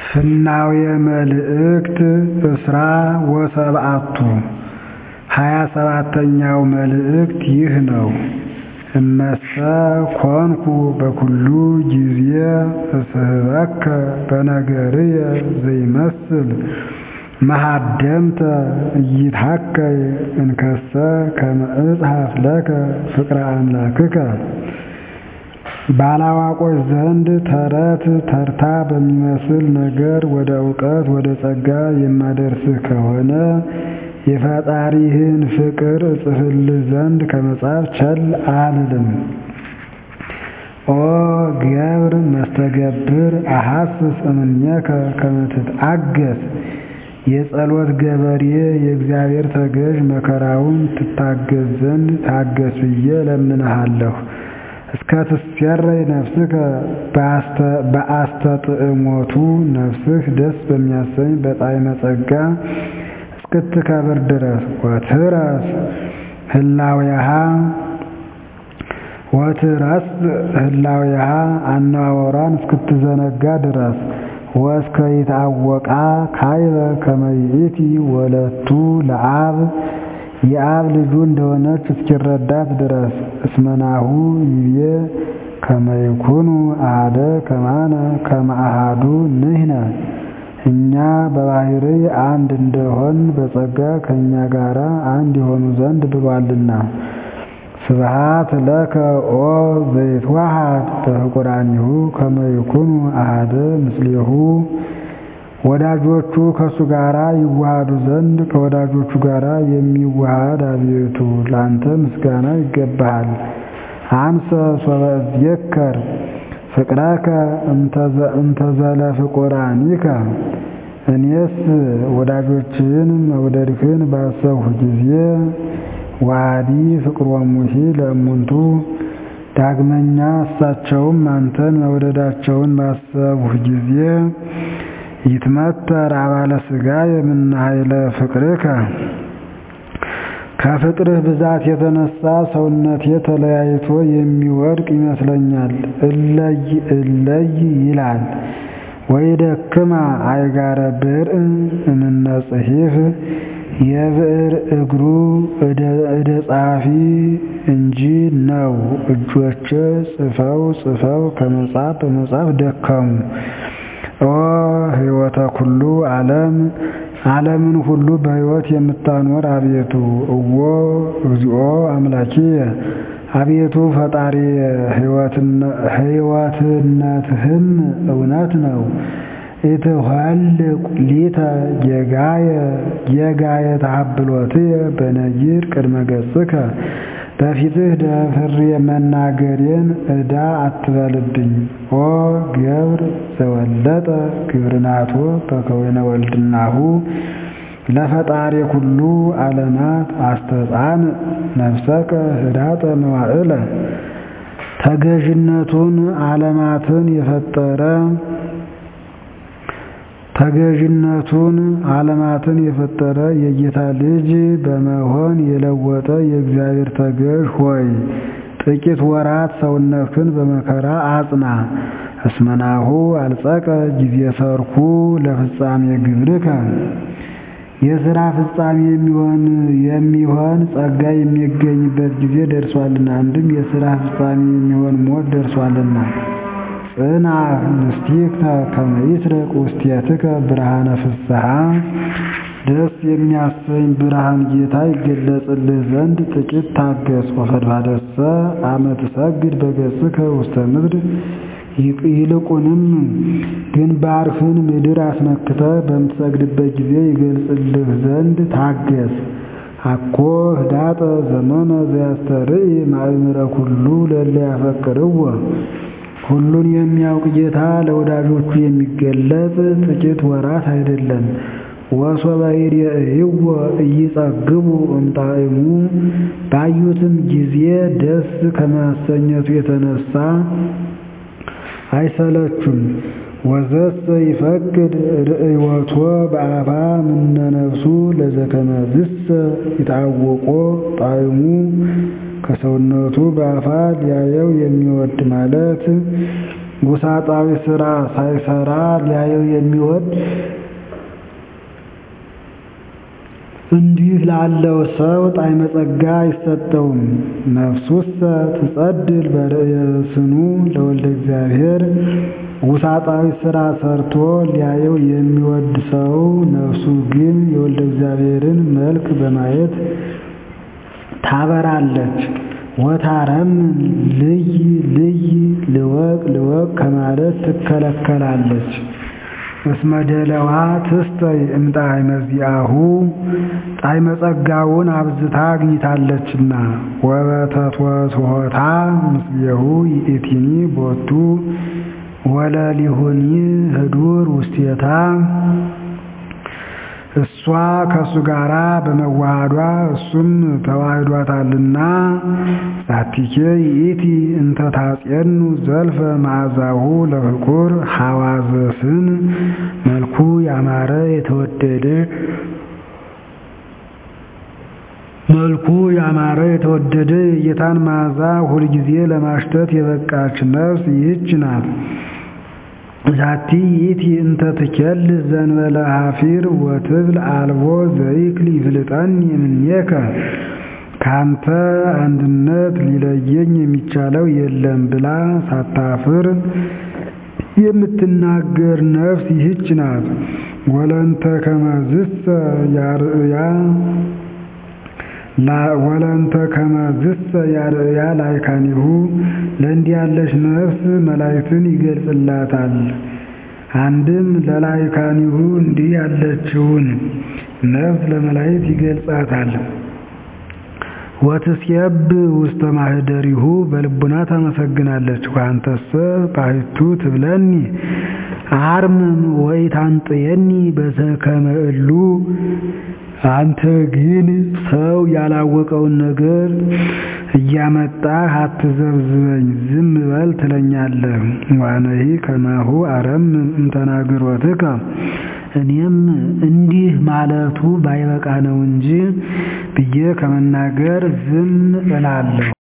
ፍናውየ መልእክት እስራ ወሰብዓቱ ሀያ ሰባተኛው መልእክት ይህ ነው። እመሰ ኮንኩ በኩሉ ጊዜ እስሕበከ በነገርየ ዘይመስል መሃደምተ ኢይትሐከይ እንከሰ ከመ እጽሐፍ ለከ ፍቅረ አምላክከ ባላዋቆች ዘንድ ተረት ተርታ በሚመስል ነገር ወደ እውቀት ወደ ጸጋ የማደርስህ ከሆነ የፈጣሪህን ፍቅር እጽፍልህ ዘንድ ከመጻፍ ቸል አልልም። ኦ ገብር መስተገብር አሐስስ እምኔከ ከመ ትትአገስ የጸሎት ገበሬ የእግዚአብሔር ተገዥ መከራውን ትታገስ ዘንድ ታገስ ብዬ እለምንሃለሁ። እስከ ትሴረይ ነፍስከ በአስተጥዕሞቱ ነፍስህ ደስ በሚያሰኝ በጣዕመ ጸጋ እስክትከብር ድረስ ወትረስ ህላዌሃ ወትረስ ህላዌሃ አነዋወሯን እስክትዘነጋ ድረስ ወእስከ ይትአወቃ ካይበ ከመ ይእቲ ወለቱ ለአብ የአብ ልጁ እንደሆነች እስኪረዳት ድረስ እስመናሁ ይቤ ከመ ይኩኑ አሐደ ከማነ ከመ አሐዱ ንሕነ እኛ በባሕርይ አንድ እንደሆን በጸጋ ከእኛ ጋር አንድ የሆኑ ዘንድ ብሏልና። ስብሐት ለከ ኦ ዘይትወሃድ በፍቁራኒሁ ከመ ይኩኑ አሐደ ምስሌሁ ወዳጆቹ ከእሱ ጋር ይዋሃዱ ዘንድ ከወዳጆቹ ጋር የሚዋሃድ አቤቱ ላንተ ምስጋና ይገባሃል። አንሰ ሶበ እዝየከር ፍቅረከ እንተዘለ ፍቁራኒከ እኔስ ወዳጆችህን መውደድህን ባሰብሁ ጊዜ ዋዲ ፍቅሮሙሂ ለእሙንቱ ዳግመኛ እሳቸውም አንተን መውደዳቸውን ባሰብሁ ጊዜ ይትመተር አባለ ሥጋ የምነ ኃይለ ፍቅርከ ከፍቅርህ ብዛት የተነሳ ሰውነቴ ተለያይቶ የሚወድቅ ይመስለኛል። እለይ እለይ ይላል። ወይደክማ አይጋረ ብርዕ እምነ ጽሒፍ የብዕር እግሩ እደ ጸሐፊ እንጂ ነው። እጆቼ ጽፈው ጽፈው ከመጻፍ በመጻፍ ደከሙ። ኦ ሕይወተ ኩሉ ዓለም ዓለምን ሁሉ በሕይወት የምታኖር አቤቱ እዎ እግዚኦ አምላኪየ አቤቱ ፈጣሪ ሕይወትነትህም እውነት ነው። ኢትኍልቍ ሊተ ጌጋየ ጌጋየ ተሃብሎትየ በነጊር ቅድመ ገጽከ በፊትህ ደፍሬ መናገሬን ዕዳ አትበልብኝ። ኦ ገብር ዘወለጠ ግብርናቶ በከወይነ ወልድናሁ ለፈጣሪ ኩሉ ዓለማት አስተጻን ነፍሰከ ህዳጠ መዋዕለ ተገዥነቱን ዓለማትን የፈጠረ ተገዥነቱን ዓለማትን የፈጠረ የጌታ ልጅ በመሆን የለወጠ የእግዚአብሔር ተገዥ ሆይ ጥቂት ወራት ሰውነትህን በመከራ አጽና። እስመናሁ አልጸቀ ጊዜ ሰርኩ ለፍጻሜ ግብርከ የሥራ ፍጻሜ የሚሆን የሚሆን ጸጋ የሚገኝበት ጊዜ ደርሷልና፣ አንድም የሥራ ፍጻሜ የሚሆን ሞት ደርሷልና። ጽና ንስቲከ ከመ ይስረቅ ውስቴትከ ብርሃነ ፍስሐ ደስ የሚያሰኝ ብርሃን ጌታ ይገለጽልህ ዘንድ ጥቂት ታገስ። ወፈድፋደሰ አመ ትሰግድ በገጽከ ውስተ ምድር ይልቁንም ግንባርህን ምድር አስነክተ በምትሰግድበት ጊዜ ይገልጽልህ ዘንድ ታገስ። አኮ ህዳጠ ዘመነ ዘያስተርኢ ማእምረ ኩሉ ለእለ ያፈቅርዎ ሁሉን የሚያውቅ ጌታ ለወዳጆቹ የሚገለጽ ጥቂት ወራት አይደለም። ወሶበ ይሬእይዎ ኢይጸግቡ እምጣዕሙ ባዩትም ጊዜ ደስ ከማሰኘቱ የተነሳ አይሰለቹም። ወዘሰ ይፈቅድ ርእዮቶ በአፋ ምነ ነፍሱ ለዘከመዝሰ ይታወቆ ጣዕሙ ከሰውነቱ በአፋ ሊያየው የሚወድ ማለት ውሳጣዊ ሥራ ሳይሰራ ሊያየው የሚወድ እንዲህ ላለው ሰው ጣዕመ ጸጋ አይሰጠውም። ነፍሱሰ ትጸድል በርእየስኑ ለወልደ እግዚአብሔር ውሳጣዊ ሥራ ሰርቶ ሊያየው የሚወድ ሰው ነፍሱ ግን የወልደ እግዚአብሔርን መልክ በማየት ታበራለች። ወታረም ልይ ልይ ልወቅ ልወቅ ከማለት ትከለከላለች። እስመ ደለዋ ትስተይ እምጣዕመ ዚአሁ ጣዕመ ጸጋውን አብዝታ አግኝታለችና። ወበተትወስሖታ ምስሌሁ ይእቲኒ ቦቱ ወለሊሁኒ ህዱር ውስቴታ እሷ ከእሱ ጋራ በመዋሃዷ እሱም ተዋህዷታልና። ዛቲኬ ይእቲ እንተ ታጼኑ ዘልፈ መዓዛሁ ለፍቁር ሐዋዘስን መልኩ ያማረ የተወደደ መልኩ ያማረ የተወደደ የጌታን መዓዛ ሁልጊዜ ለማሽተት የበቃች ነፍስ ይህች ናት። ዛቲ ይእቲ እንተ ትኬልስ ዘንበለ ሐፊር ወትብል አልቦ ዘይክል ይፍልጠኒ እምኔከ ካንተ አንድነት ሊለየኝ የሚቻለው የለም ብላ ሳታፍር የምትናገር ነፍስ ይህች ናት። ወለንተ ከመዝሰ ያርእያ ወለንተ ከመዝሰ ያርእያ ላይካኒሁ ለእንዲህ ያለች ነፍስ መላእክትን ይገልጽላታል። አንድም ለላይካኒሁ እንዲህ ያለችውን ነፍስ ለመላእክት ይገልጻታል። ወትስየብ ውስተ ማህደሪሁ በልቡና ታመሰግናለች። ወአንተሰ ባሕቱ ትብለኒ አርምም ወኢታንጥየኒ በዘከመ እሉ አንተ ግን ሰው ያላወቀውን ነገር እያመጣህ አትዘብዝበኝ፣ ዝም በል ትለኛለህ። ዋነሂ ከማሁ አረምም እምተናግሮትከ እኔም እንዲህ ማለቱ ባይበቃ ነው እንጂ ብዬ ከመናገር ዝም እላለሁ።